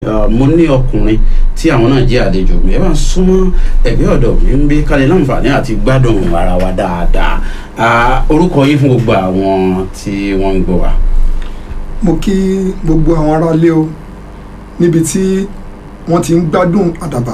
uh, mo ní ọkùnrin tí àwọn náà jẹ́ àlejò mi ẹ bá ń súnmọ́ ẹ̀gbẹ́ ọ̀dọ̀ mi ń bí kálí láǹfààní àti gbádùn ara wa dáadáa Ah, orúkọ yín fún gbogbo àwọn tí wọ́n ń gbọ́ wa. mo kí gbogbo àwọn aráalé o níbi tí wọ́n ti ń gbádùn àdàbà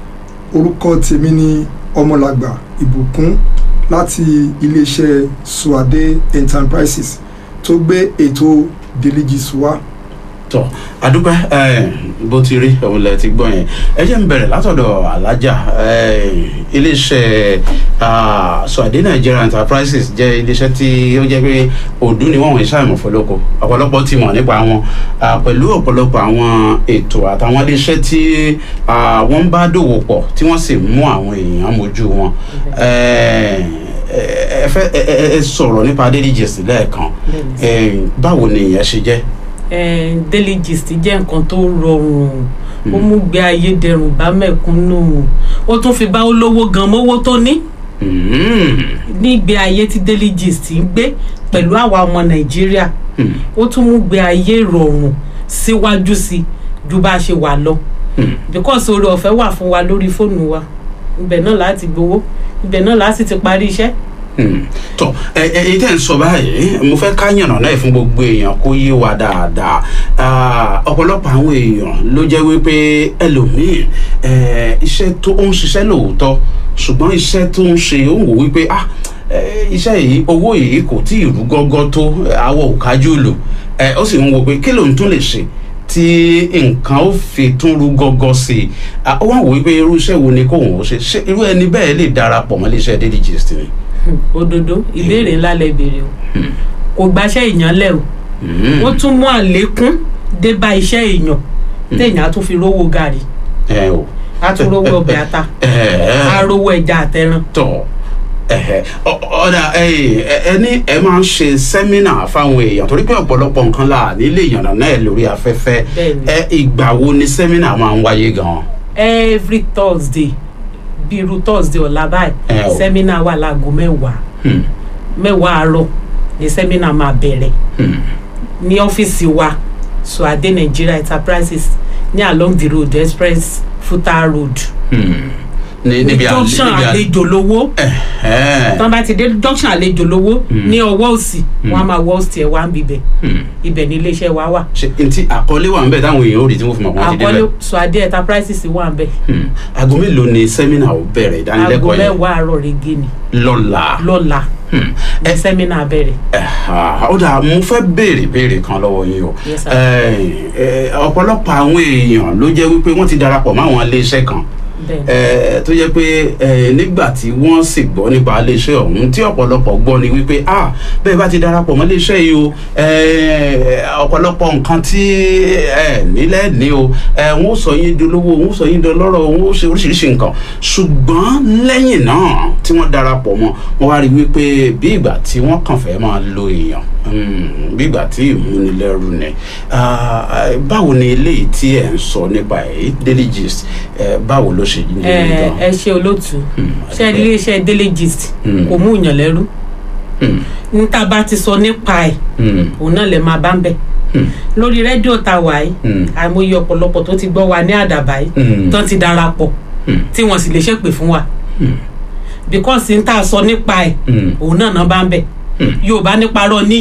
orúkọ tèmi ni ọmọlàgbà ìbùkún láti iléeṣẹ́ suade enterprises tó gbé ètò deligis wá tọ adúpẹ́ ẹ bó ti rí òun lẹ ti gbọ́ yẹn ẹ jẹ́ ń bẹ̀rẹ̀ látọ̀dọ̀ alájà ẹ iléeṣẹ́ ah, Suade Nigeria Enterprises jẹ́ iléeṣẹ́ tí ó jẹ́ pé òdú ni wọ́n wọ̀nyí ṣàìmọ̀ fọlọ́kọ ọ̀pọ̀lọpọ̀ ti mọ̀ nípa wọn ah, pẹ̀lú ọ̀pọ̀lọpọ̀ àwọn ètò àtàwọn iléeṣẹ́ tí ah, wọ́n ń bá dòwò pọ̀ tí wọ́n sì mú àwọn èèyàn mójú wọn ẹ ẹ fẹ́ ẹ ẹ- ẹ sọ̀rọ̀ nípa Deligist lẹ́ẹ̀kan ẹ báwo ni ìyẹn ṣe jẹ́. Eh, daily gist jẹ́ nǹkan tó rọrùn ó mú gbé ayé dẹrùn bá mẹ̀kúnnù ó tún fi bá olówó gan mówó tó ní Mm. nígbé ayé tí daily gist ń gbé pẹ̀lú àwa ọmọ nàìjíríà Mm. ó tún mú gbé ayé rọrùn síwájú sí i ju bá a ṣe wà lọ Mm. because oore ọ̀fẹ́ wà fún wa lórí fóònù wa ibẹ̀ náà láti gbowó ibẹ̀ náà láti ti parí iṣẹ́ Hmm. tọ ẹ ẹ ẹ tẹ́ ń sọ báyìí mo fẹ́ ká yànnà náà fún gbogbo èèyàn kó yé wa dáadáa Ah, ọ̀pọ̀lọpọ̀ àwọn èèyàn ló jẹ́ wípé ẹlòmíì eh, iṣẹ́ tó ń ṣiṣẹ́ lóòótọ́ ṣùgbọ́n iṣẹ́ tó ń ṣe ó ń wò wípé ah eh, iṣẹ́ yìí owó yìí kò tí ì rú gọ́gọ́ tó àwọ̀ òkájú lò Eh, ó sì ń wo pé kí lòun tún lè ṣe tí nǹkan ó fi tún rú gọ́gọ́ sí i Ah, ó wá wò wípé irú iṣẹ́ wo ni kóun ó ṣe ṣé irú ẹni bẹ́ẹ̀ lè darapọ̀ mọ́ iléeṣẹ́ Deligist ni. Hmm, òdodo ìbéèrè ńlá lẹ béèrè o kò gbaṣẹ́ èèyàn lẹ̀ o Hmm. ó tún mú àlékún dé bá iṣẹ́ èèyàn téèyàn á tún fi rówó gàrí ẹ o á tún rówó ọbẹ̀ ata á ẹ rówó ẹja àtẹran tọ ẹhẹ ọ- ọ̀dà ẹ ẹ ní ẹ máa ń ṣe sẹ́mínà fáwọn èèyàn torí pé ọ̀pọ̀lọpọ̀ nǹkan là nílé ìyànnà náà lórí afẹ́fẹ́ Bẹ́ẹ̀ni. ẹ ìgbà wo ni sẹ́mínà máa ń wáyé gan-an. every thursday bí irú thursday ọ̀la báyìí Ẹ o. sẹ́mínà wà láago mẹ́wàá Hmm. mẹ́wàá àárọ̀ ni sẹ́mínà máa bẹ̀rẹ̀ Hmm. ní ọ́fíìsì wa Suade Nigeria Enterprises ní along the road express futa road Hmm. ní ní níbi à- junction níbi à- àlejò lówó Ẹ̀hẹ́. tán bá ti dé junction àlejò lówó ní ọwọ́ òsì Hmm. wọ́n á máa wọ́ òsì ẹ̀ wá ń bibẹ̀ Hmm. ibẹ̀ ní iléeṣẹ́ wa wà ṣe ntí àkọlé wà ń bẹ táwọn èèyàn ò rí tí wọ́n fi mọ̀ wọ́n ti àkọlé débẹ̀. Suade Enterprises wà ń bẹ̀ Hmm. aago mélòó ni sẹ́mínà ò bẹ̀rẹ̀ aago ìdánilẹ́kọ̀ọ́ yẹn mẹ́wàá àárọ̀ rege ni lọ́la. lọ́la Hmm. ní sẹ́mínà bẹ̀rẹ̀ Ẹ̀hà, ó dà mo fẹ́ béèrè béèrè kan lọ́wọ́ yín o Yes, sir. Ẹ, ẹ, ọ̀pọ̀lọpọ̀ àwọn èèyàn ló jẹ́ wípé wọ́n ti darapọ̀ mọ́ àwọn iléeṣẹ́ kan bẹ́ẹ̀ ẹ, tó jẹ́ pé ẹ, nígbà tí wọ́n sì gbọ́ nípa iléeṣẹ́ ọ̀hún tí ọ̀pọ̀lọpọ̀ gbọ́ ni wípé ah bẹ́ẹ̀ bá ti darapọ̀ mọ́ iléeṣẹ́ yìí o ẹ, ọ̀pọ̀lọpọ̀ nǹkan tí ẹ nílẹ̀ ní o ẹ, wọ́n ó sọ yín dolówó wọ́n ó sọ yín dọlọ́rọ̀ wọ́n ó ṣe oríṣiríṣi nǹkan ṣùgbọ́n lẹ́yìn náà tí wọ́n darapọ̀ mọ́ wọ́n wá rí wípé bí ìgbà tí wọ́n kàn fẹ́ máa lo èèyàn mm, bí ìgbà tí ìmúnilẹ́rù ni Ah, ah, báwo ni eléyìí tí ẹ̀ ń sọ nípa ẹ̀ Deligist ẹ̀ báwo ló ṣe ní ẹ gan? ẹ ṣe olóòtú Hmm, ṣe àdúpẹ́. iléeṣẹ́ daily gist Hmm. kò mú ìyàn lẹ́rú Hmm, níta bá ti sọ nípa ẹ̀ hmm, òun náà lè máa bá ń bẹ̀ hmm, lórí rédíò tá a wà yìí hmm, àìmọye ọ̀pọ̀lọpọ̀ tó ti gbọ́ wa ní àdàbà yìí hmm, tán ti darapọ̀ hmm, tí wọ́n sì lè ṣépè fún wa hmm, because n tá a sọ nípa ẹ̀ hmm, òun náà náà bá ń bẹ̀ hmm. yorùbá nípa rọ ní